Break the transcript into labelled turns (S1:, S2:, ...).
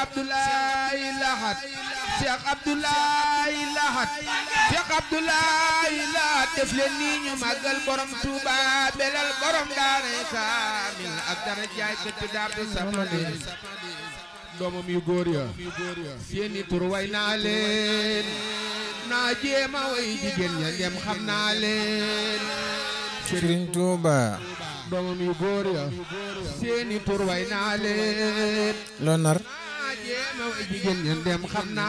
S1: Abdoulaye Lahat Cheikh Abdoulaye Lahat Cheikh Abdoulaye Lahat def leen nii ñu màggal borom Touba belal borom daaray kaamil ak dara jaay këtt daartu samadi doomam yu góor ya seeni tur way naa leen naa jéema way jigéen ña ndem xam naa leen
S2: Sëriñ Tuuba
S1: doomam yu góor ya seeni tur way naa leen
S2: loo nar
S1: naa jéema way jigéen ña ndem xam naa